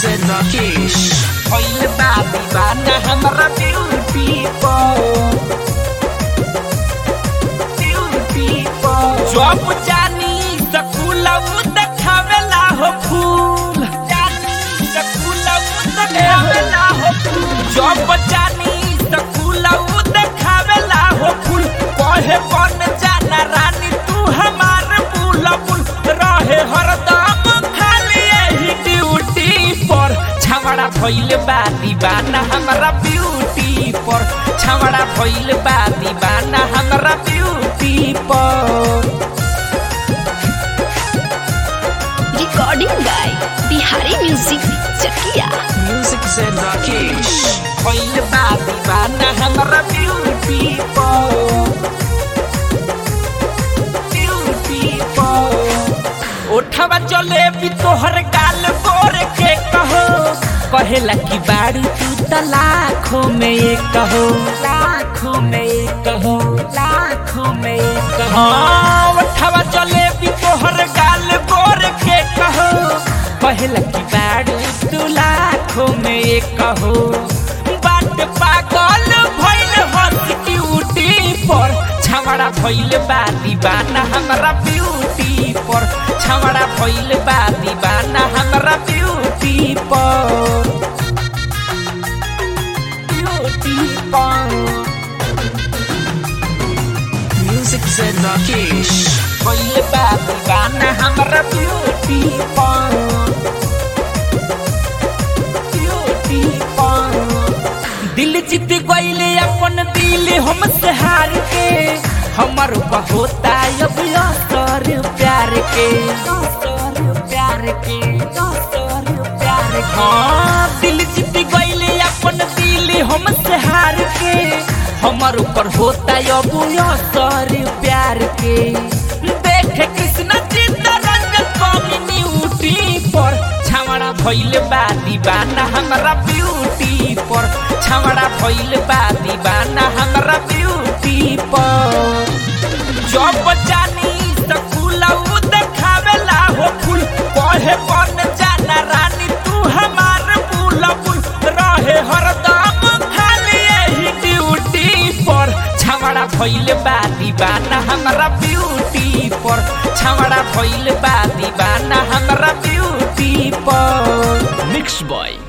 से राकेश भइल बा दीवाना हमरा ब्यूटी पर ब्यूटी पर जब जानी सकुलऊ देखावेला हो फूल जानी सकुलऊ देखावेला हो फूल जब जानी सकुलऊ देखावेला हो फूल कहे बन जाना रानी तू हमार बुलबुल रहे हरदम खाली यही ड्यूटी पर छवड़ा भइल बा दीवाना हमरा ब्यूटी पर छवड़ा भइल बा दीवाना हमरा ब्यूटी पर recording by Bihari music Chakiya music से राकेश भइल बा दीवाना हमरा ब्यूटी पर ब्यूटी पर ओठवा जलेबी तोहर गाल गोर के कहो कहेला कि बाड़ी तू त लाखों में एक कहो लाखों में एक कहो लाखों में एक कहो हाँ, ओठवा जलेबी तोहर गाल गोर के कहो कहेला कि बाड़ी तू लाखों में एक कहो बाट पागल भइल हंस क्यूटी पर छवड़ा भइल बा दीवाना हमरा ब्यूटी पर छवड़ा भइल बा दीवाना हमरा ब्यूटी पर ब्यूटी पर म्यूजिक से राकेश भइल बा दीवाना हमरा ब्यूटी पर ब्यूटी पर दिल जीत गईले अपन दिल हमसे हार के हमर होता अब असर प्यार के असर प्यार के असर प्यार के हाँ दिल जीत गईले अपन दिल हमसे हार के हमर ऊपर होता अब असर प्यार के देख कृष्ण चित्तरंजन कम्युनिटी पर छावड़ा भइल बा दीवाना हमरा ब्यूटी पर छावड़ा भइल बा दीवाना हमरा ब्यूटी पर जब जानी सकुलऊ देखावेला हो फूल कहे बन जाना रानी तू हमार बुलबुल रहे हरदम खाली यही ड्यूटी पर छावड़ा भइल बा दीवाना हमरा ब्यूटी पर छावड़ा भइल बा दीवाना हमरा ब्यूटी पर मिक्स बॉय